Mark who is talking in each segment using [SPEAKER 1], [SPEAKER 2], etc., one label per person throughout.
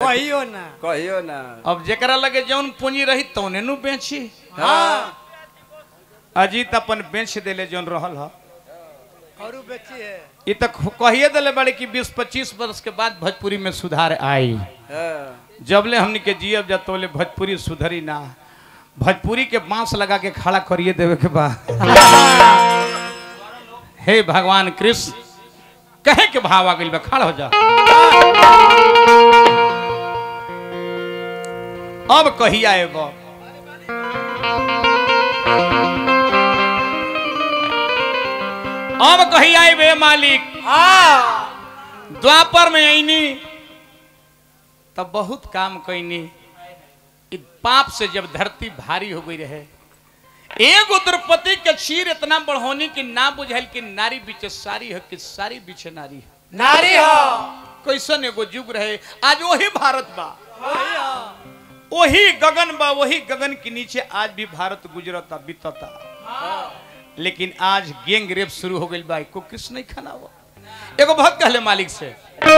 [SPEAKER 1] कहियो ना
[SPEAKER 2] कहियो ना
[SPEAKER 3] अब जेकरा लगे जौन पूंजी रही तौने नु बेची
[SPEAKER 1] हाँ
[SPEAKER 3] अजीत अपन बेच देले जौन रहल ह
[SPEAKER 1] और बेची है
[SPEAKER 3] ये तो कहिए दिले बड़े कि बीस पच्चीस वर्ष के बाद भोजपुरी में सुधार आई
[SPEAKER 2] हाँ,
[SPEAKER 3] जबले हमनी के जियब जा तोले भोजपुरी सुधरी ना भोजपुरी के बांस लगा के खड़ा करिए देवे के बा हे भगवान कृष्ण कहे के भाव आ गइल बा खड़ा हो जा अब कहिया एबो अब कहिया एबे मालिक
[SPEAKER 1] हाँ
[SPEAKER 3] द्वापर में आईनी तब बहुत काम कैनी इ पाप से जब धरती भारी हो गई रहे एगो द्रौपदी के चीर इतना बढ़ोनी कि ना बुझाइल कि नारी बीचे सारी है कि सारी बीचे नारी है
[SPEAKER 1] नारी हो
[SPEAKER 3] कैसन एगो युग रहे आज वही भारत बा
[SPEAKER 1] वही हो।
[SPEAKER 3] वही गगन बा वही गगन के नीचे आज भी भारत गुजरता बीतता लेकिन आज गैंग रेप शुरू हो गई बा को कृष्ण नहीं खाना हुआ एगो बहुत कहले मालिक से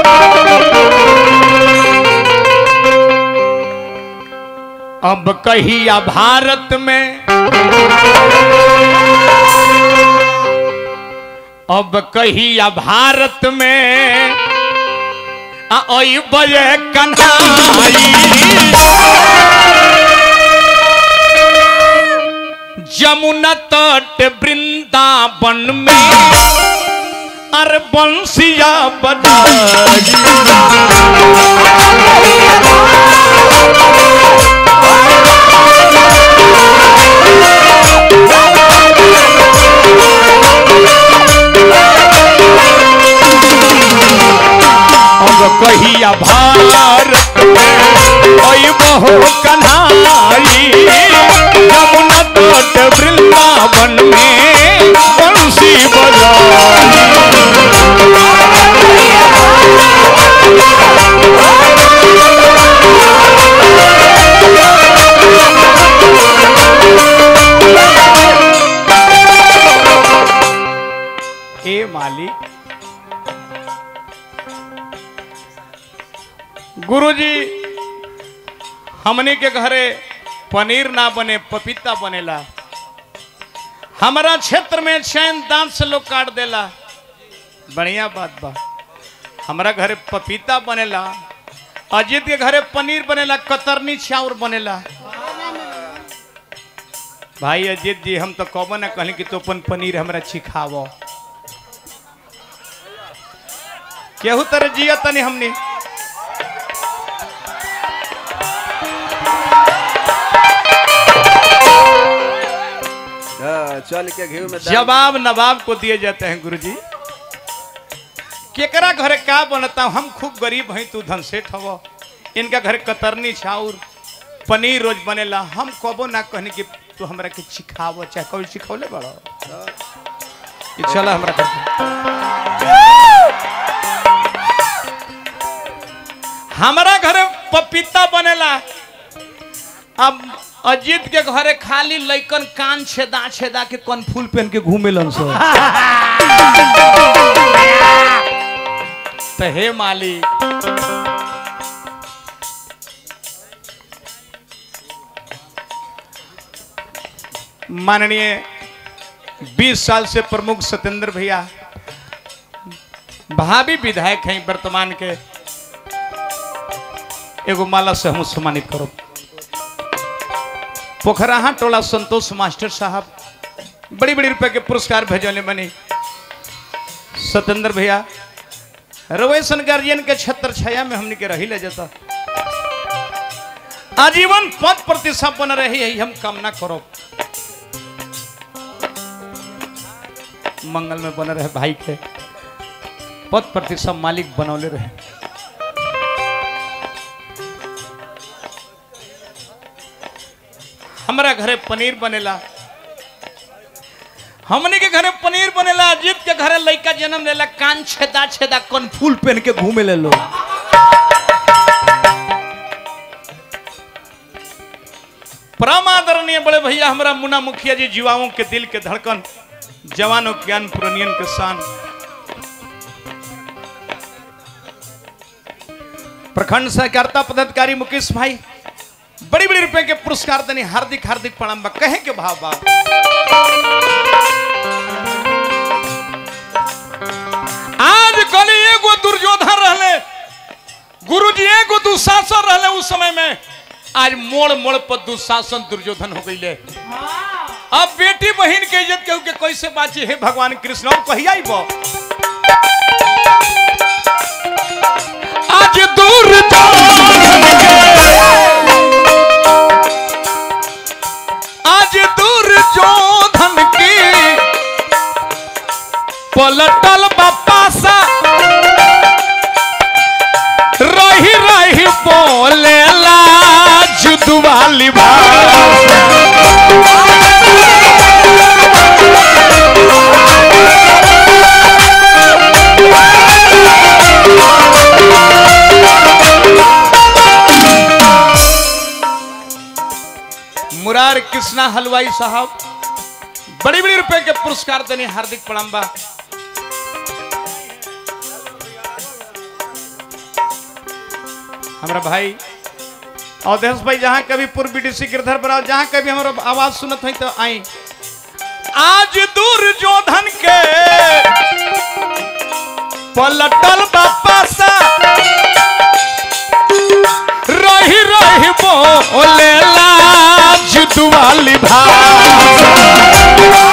[SPEAKER 3] अब कहिया भारत में अब कहिया भारत में आ ओई बजे कन्हाई जमुना तट वृंदावन में अरे बंसिया बजाई अब कहिया भारत में ओई बहु कन्हाई जमुना तट वृंदावन में बंसी बजाई हे मालिक गुरुजी हमने के घरे पनीर ना बने पपीता बनेला हमारा क्षेत्र में चैन दांत से लोग काट देला बढ़िया बात बा हमारा घरे पपीता बनेला अजीत के घरे पनीर बनेला कतरनी चाउर बनेला भाई अजीत जी हम तो कबो ना कहली कि तो अपन पनीर हमरा छिखावो केहू तरह जिया तनी हमनी
[SPEAKER 2] हाँ, चल के घी में डाल-
[SPEAKER 3] जवाब नवाब को दिए जाते हैं गुरुजी केकरा घरे का बनता हम खूब गरीब हैं तू धन सेठ हव इनका घर कतरनी चाउर पनीर रोज बनेला हम कबो ना कहनी कि तू हमरा के सिखावो चाहे कभी सिखौले बड़ो ई चला हमरा घर पे। हमारा घरे पपीता बनेला अब अजीत के घरे खाली लइकन कान छेदा छेदा के कौन फूल पहन के घूमेलन सो तो हे माली माननीय 20 साल से प्रमुख सत्येंद्र भैया भावी विधायक हैं वर्तमान के एगो माला से हम सम्मानित करो पोखराहा टोला संतोष मास्टर साहब बड़ी बड़ी रुपए के पुरस्कार भेजने बनी सत्येंद्र भैया रवेशन गार्जियन के छत्र छाया में हमने के रही ले जाता आजीवन पद प्रतिष्ठा बन रही है हम कामना करो मंगल में बन रहे भाई के पद प्रतिष्ठा मालिक बनौले रहे हमारा घरे पनीर बनेला हमने के घरे पनीर बनेला अजीत के घरे लड़का जन्म लेला कान छेदा छेदा कौन फूल पहन के घूमे ले लो परम आदरणीय बड़े भैया हमारा मुन्ना मुखिया जी युवाओं के दिल के धड़कन जवानों के ज्ञान पुरनियन के शान प्रखंड सहकारिता पदाधिकारी मुकेश भाई बड़ी बड़ी रुपए के पुरस्कार देने हार्दिक हार्दिक प्रणाम बा कहे के भाव बा आज कल एगो दुर्योधन रहले गुरुजी एगो दुशासन रहले उस समय में आज मोड़ मोड़ पर दुशासन दुर्योधन हो गई अब बेटी बहन के इज्जत केहू के कैसे बाची हे भगवान कृष्ण और कहिया ही बो आज दूर आज दूर जोधन की पलटल बापा सा रही रही बोलेला जुदवाली भाषा मुरार कृष्णा हलवाई साहब बड़ी बड़ी रुपए के पुरस्कार देने हार्दिक प्रणाम बा हमारा भाई अवधेश भाई जहाँ कभी पूर्व बीडीसी गिरधर बराव जहाँ कभी हमारा आवाज सुनत है तो आई आज दुर्योधन के पलटल बापा सा रही रही बोलेला जुदवाली भाषा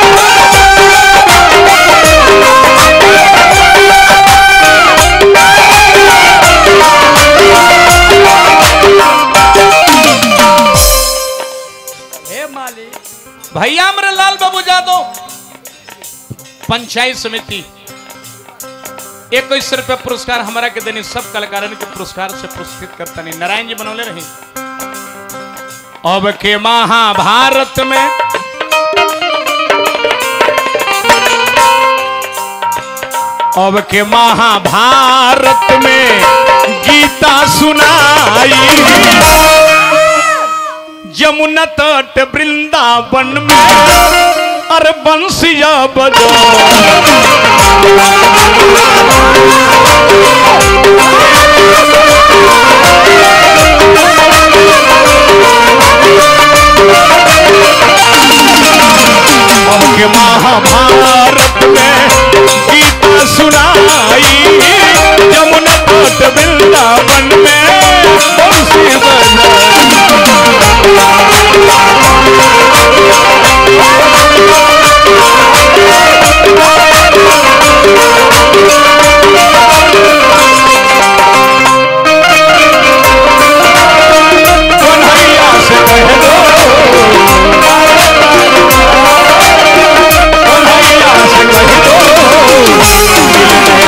[SPEAKER 1] हे मालिक
[SPEAKER 3] भैया हमरे लाल बाबू यादव पंचायत समिति इक्कीस रुपया पुरस्कार हमारा के देने सब कलाकारन के पुरस्कार से पुरस्कृत करता नहीं नारायण जी बनौले रही अब के महाभारत में अब के महाभारत में गीता सुनाई यमुना तट वृंदावन में अरे बंसिया बजो के महाभारत में गीता सुनाई यमुना तट वृंदावन में बंसी बजाई कन्हैया से कह दो कन्हैया से कह दो मिलने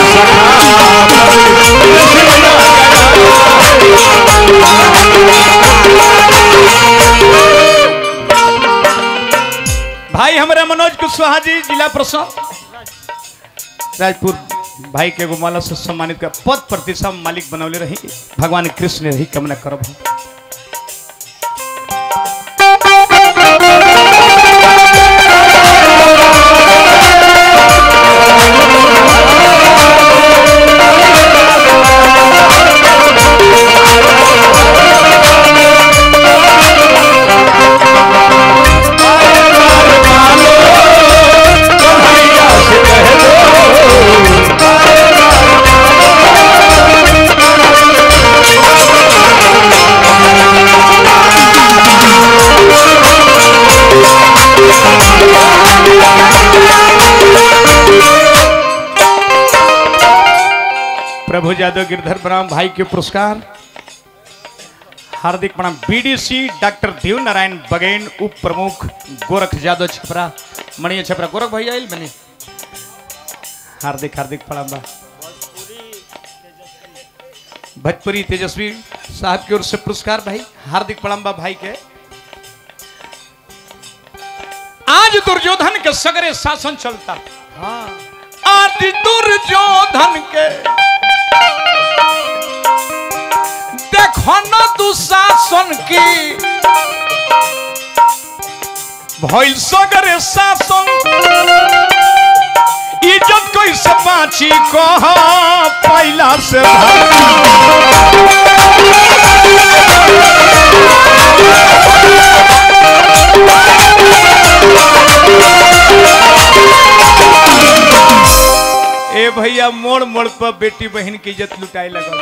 [SPEAKER 3] सखा भाई हमारे मनोज कुशवाहा जी जिला प्रशासन राजपुर भाई के एगो माला से सम्मानित कर पद प्रतिष्ठा मालिक बनौले रही भगवान कृष्ण ने रही कामना करब हम कन्हैया से कह दो प्रभु यादव गिरधर प्रणाम भाई के पुरस्कार हार्दिक प्रणाम बीडीसी डॉक्टर देव नारायण बगेन उप प्रमुख गोरख यादव छपरा मणिया छपरा गोरख भैया आइल बने हार्दिक हार्दिक प्रणाम बा भोजपुरी तेजस्वी साहब की ओर से पुरस्कार भाई हार्दिक प्रणाम बा भाई के आज दुर्योधन के सगरे शासन चलता
[SPEAKER 1] हाँ
[SPEAKER 3] आज दुर्योधन के देखो न दुशासन की भइल सगरे शासन इज्जत कोई से बाची कह पहला से भाग। ए भैया मोड़ मोड़ पर बेटी बहन की इज्जत लुटाए लगा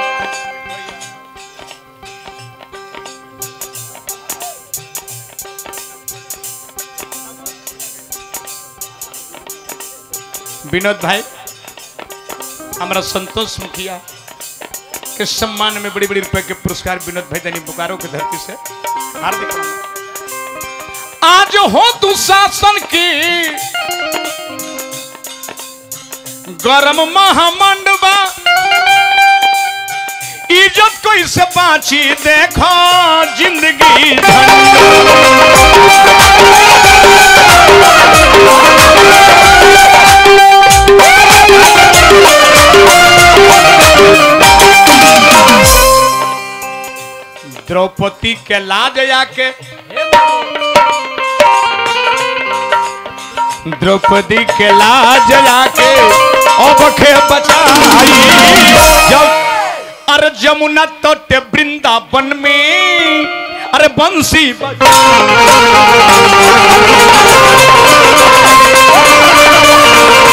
[SPEAKER 3] विनोद भाई हमारा संतोष मुखिया के सम्मान में बड़ी बड़ी रुपए के पुरस्कार विनोद भाई दैनिक बोकारो की धरती से हार्दिक अभिनंदन। आज हो तू शासन की गरम महामंडबा इज्जत कोई से बाची देखो जिंदगी झंड द्रौपदी के लाज आके द्रौपदी के लाज आके अब खे बचाई जब अरे जमुना तट वृंदावन में अरे बंसी बजा